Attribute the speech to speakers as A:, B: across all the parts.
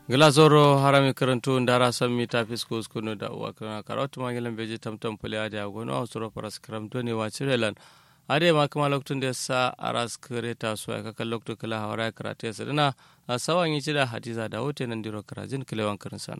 A: glazoro harami karantu ndara sammi ta fisko skunu da uwa kana karatu ma gilan beji tamtam pule ade agono ausuro paras kram doni wa cirelan ade ma kama loktun da sa aras kare ta so ka kan loktu kala hawara karate sadana sawan yi da hadiza da hote nan diro karajin kilewan karin sano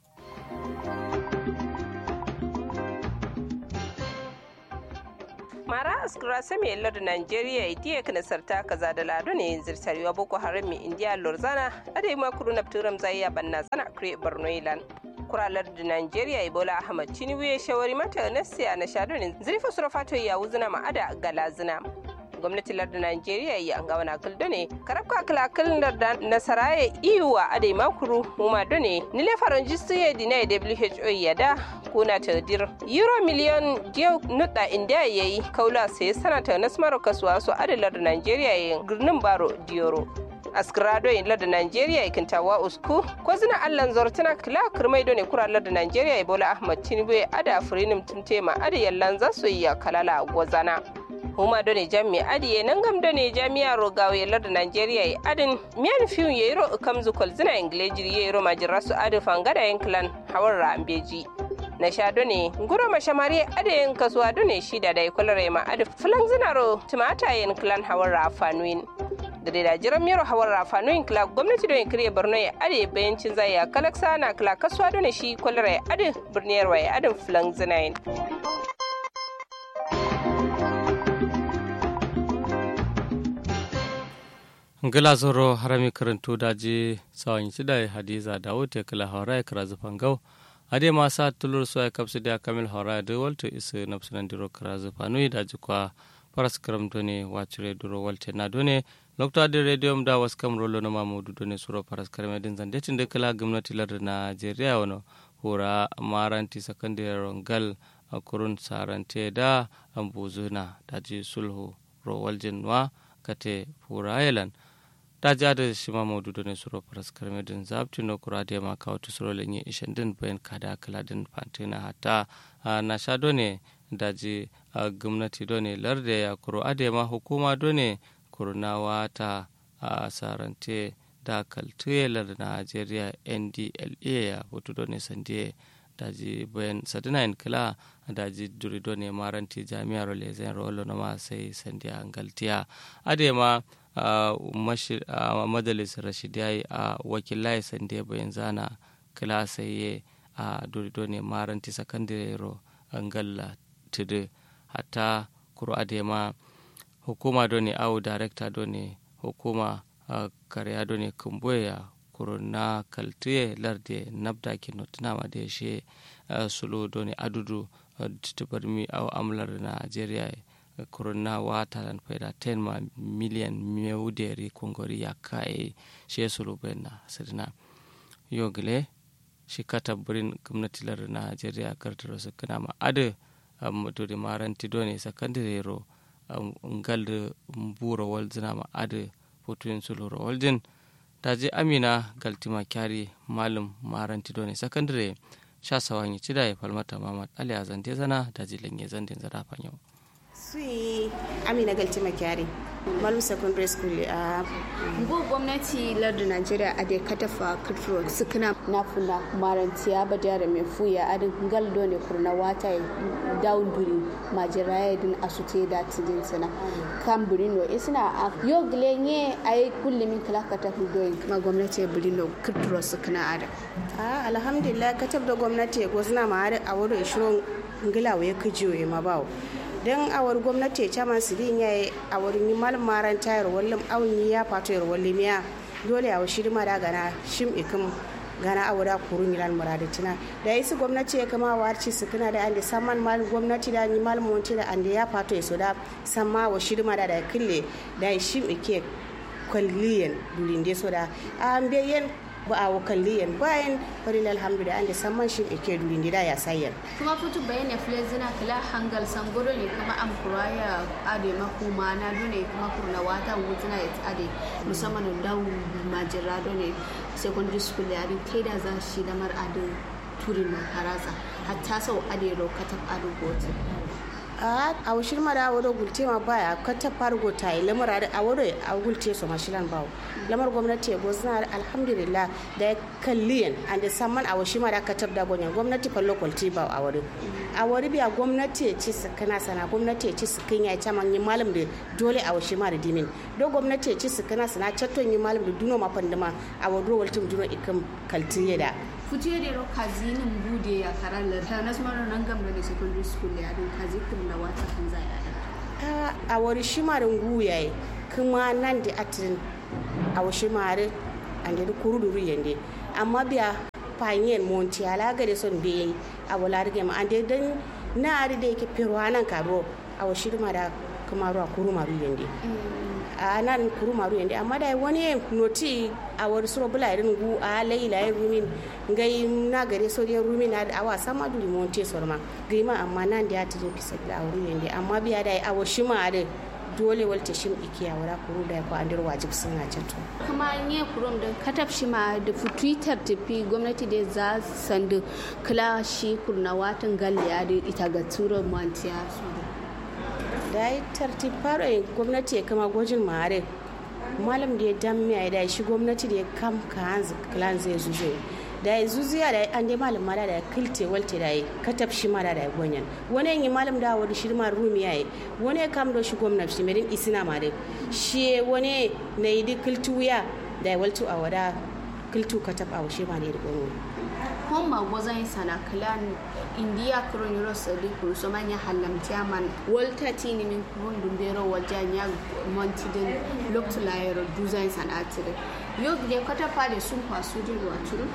B: mara askura sami yallar da nigeria idiya kana sarta kaza da lado ne zirtariwa boko haram mi indiya lorzana ade ma kuru na turam zai banna zana kure borno ilan kuralar da nigeria ibola ahmad tinubu ya shawari mata nasiya na shadonin zirfa surafato ya wuzuna ma'ada galazina gwamnatin lardin Najeriya yi an gawana kuldo ne karabka kalakal da nasaraye iwa adai makuru muma done nile faran jistu ya dina WHO ya da kuna ta dir euro miliyon diyo nuda inda ya yi kaula sai sanata nasmaro kasuwa su adai lardin Najeriya yi girnin baro diyoro askrado in lardin Najeriya ikin tawa usku ko zina allan zortuna kila kirmai done kura lardin Najeriya bola ahmad tinubu ya ada furinim tumtema ada yallan zasu yi kalala gwazana huma done jami adiye nan gam done jami'a rogawe larda nigeria e adin miyan fiun ye ro kamzu kol zina inglejiri ye ro majira su adu fangada yen clan hawar rambeji na sha done nguro mashamari ade yen kasuwa done shida da ikolare ma adu fulan zina ro tumata yen clan hawar rafanuin da da jiran miyar hawar rafanuin kila gwamnati don kiriya borno ya ade bayancin zai ya kalaksa na kila kasuwa done shi kwalare adu birniyar waye adin fulan zina yen
A: ngila zoro harami karantu daji sawan shida hadiza da wote kala hawara kara zufan gau ade ma sa tulur so ya kapsu da kamil hawara da walto isu napsunan diro kara zufanu daji kwa paras karam done wacire duro walte na done lokto ade radio da was kam rolo na mamudu done suro paras karam din zande tin de kala gwamnati lar Najeriya wano hura maranti sakandare rongal a kurun sarante da ambuzuna daji sulhu ro waljinwa kate fura island ta ja da shi ma maudu ne suro faras karmedin zabti no kura da ma kawo ta suro lenye ishen din bayan kada kala din fantina hata na sha done daji gwamnati done larde ya kuro ade ma hukuma done kurnawa ta a sarante da kaltuyelar najeriya ndla ya hutu done sande daji bayan sadina in kila daji duri done maranti jami'ar lezen rolo na ma sai sandiya galtiya ade ma a majalis rashidiyai a wakilai sande bayan zana kila sai a duri done maranti sakandire ro angalla tudu hatta kuro ade ma hukuma done au director done hukuma karya done kumboya kuruna kaltuye larde nabda ke notina ma da she sulu doni adudu titubarmi au amlar nigeria kuruna wata lan faida ten ma miliyan meuderi kongori ya kai she sulu bena sidina yogle shi kata burin gwamnati lar nigeria kartaro su kana ma adu mutudi maranti doni sakandire ro ngal mburo wal zina ma adu fotuyin sulu ro waljin daji amina galtima kyari malum maranti doni sakandare sha sawanyi cida ya falmata mamad ali a zante zana daji lanye zandin zara fanyo
C: sui amina galtima kyari malum secondary school a
D: go gwamnati lardin najeriya a da katafa kutro sukuna na funa maranti ya ba da mai fuya adin gal dole kurna wata down duri majira ya din asute da tidin sana kan burino isna a yo glenye ay kullimin kala katafi doyin ma gwamnati ya burino kutro sukuna ada
C: a alhamdulillah katab da gwamnati ko suna ma a wurin shirin ngila ya kijiyo ma bawo don awar gwamnati ya caman su din yayi a wurin yi malin maran tayar wallin awon ya fato yar wallin ya dole a washi ma da gana shim ikin gana awura kurun yilan muradatina da yi su gwamnati ya kama warci su kana da ande saman mal gwamnati da ni mal monti da ande ya fato ya so da samma wa shirma da da kille da shim ike kwalliyan dulin de so da an bayan ba a wakalliyan bayan farin alhamdulillah an da samman shi ike dulin da ya sayar
D: kuma fitu bayan ya fule zina kila hangal sangoro ne kuma an kuraya ade makuma na dole kuma kurna wata wutuna ya ade musamman da majira dole secondary school ya ri kai da za shi lamar ade turin makarasa hatta sau ade ro katab ado gote
C: a a washir mara wado gulte ma baya kata fargo ta yi lamar da a wado a gulte su mashilan bawo lamar gwamnati ya gozna alhamdulillah da ya kalliyan an da saman a washir mara katab da gonyan gwamnati fa local ti ba a wado a wado biya gwamnati ya ci su kana sana gwamnati ya ci su kan ya ta man yi malam da dole a washir mara dimin do gwamnati ya ci su kana sana chatton yi malam da duno ma pandama a wado waltum duno ikam kaltiye da
D: futiyo da kazinin bude ya karalar ta nasmarar nan gamda da secondary school ya don kazi kun da wata kan za ya
C: a wari shimarin guyaye kuma nan da atirin a wa shimarin an da kuruduru yande amma biya fanyen monti ala gare son da yayi a wala rige ma an da dan na ari da yake firwa nan karo a wa shirma da kuma ruwa kuru maru yande a nan kuru maru yande amma da wani noti a wani suro bula irin gu a laila ya rumin gai na gare so ya rumin na da awa sama duli monte sorma gai ma amma nan da ya tijin fisa da wuri yande amma biya da a washi ma da dole walta shim ikiya wara kuru da ko andir wajib sun na ceto
D: kuma ne kurum da kataf shi ma da fu twitter tafi gwamnati da za sandu kula shi kurna watan galliya da ita ga turo mantiya su
C: da yi tartib fara gwamnati ya kama gwajin mare malam da ya damme da shi gwamnati da ya kam ka hanzu klan zai zuzo da ya zuziya da an dai malam mara da ya kilte walte da ya katab shi mara da ya gwanyan wani yi malam da wani shi ma rumi ya yi wani ya kam da shi gwamnati merin isina ma da shi wani na yi duk kiltu wuya da ya waltu a wada kiltu katab a washe ma da ya gwanyan
D: kon ma gozan sana klan india kuro nyuro sadi kuro so manya halamtiya man walta tini min kurun dumbero walja nya montiden loktu layero duzan sana atire yo de kata pade sun kwasu din wa turu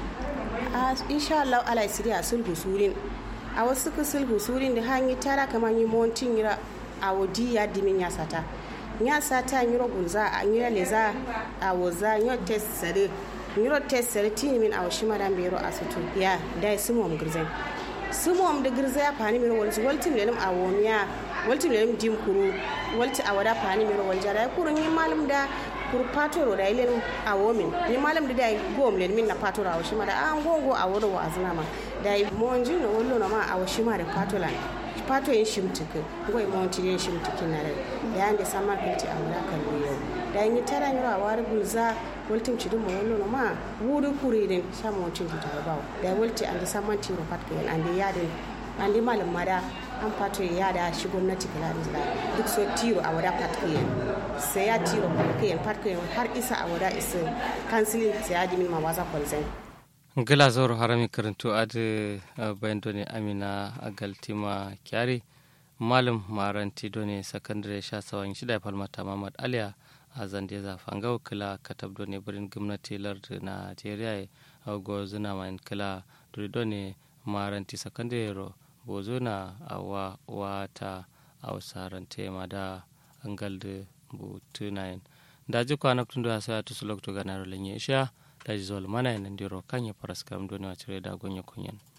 C: a insha Allah ala siri a sulhu surin a wasu ka sulhu surin da hanyi tara kamar yi montin yira a wadi ya dimin ya sata ya sata yiro gunza a yira leza a waza yiro test sare yiro test sare tini min a washi madan bero a sutu ya dai sumom girzai sumom da girzai ya fani min walti walti lelim a womiya walti lelim dim kuru walti a wada fani min walja da kurun yi malam da kur patoro da ilen a womin ni malam da dai gom len min na patoro a washi mada an gongo a wado wa azna ma dai monji no wollo na ma a washi mada patolan pato yin shimtiki goy monti yin shimtiki na da da yande sama kinti a wala kan yau da yin tara ni ra war gulza woltim ci dum wollo na ma wudu kuririn sa monti ta ba da wolti ande sama ti ro pat ken ande yadin ande malam mada an fato ya da shi gwamnati kala da duk so tiro a wada pat ken sai ya tiro pat ken pat ken har isa a wada isa kansilin sai ya dimin ma waza kwalzai
A: gila zoro harami karantu adi bayan doni amina agaltima kyari malam maranti doni sakandare sha sawan shida falmata mamad aliya a zande za fangau kila katab doni birin gwamnati lardi nigeria a gozuna mai kila duri doni maranti sakandare ro bozuna a wa wata a wasarante ma da angalde bu tunayin daji kwana tun da sa ta sulok to ganar lenye sha daji zol mana nan diro kanya paraskam doni wa cire da gonya kunyan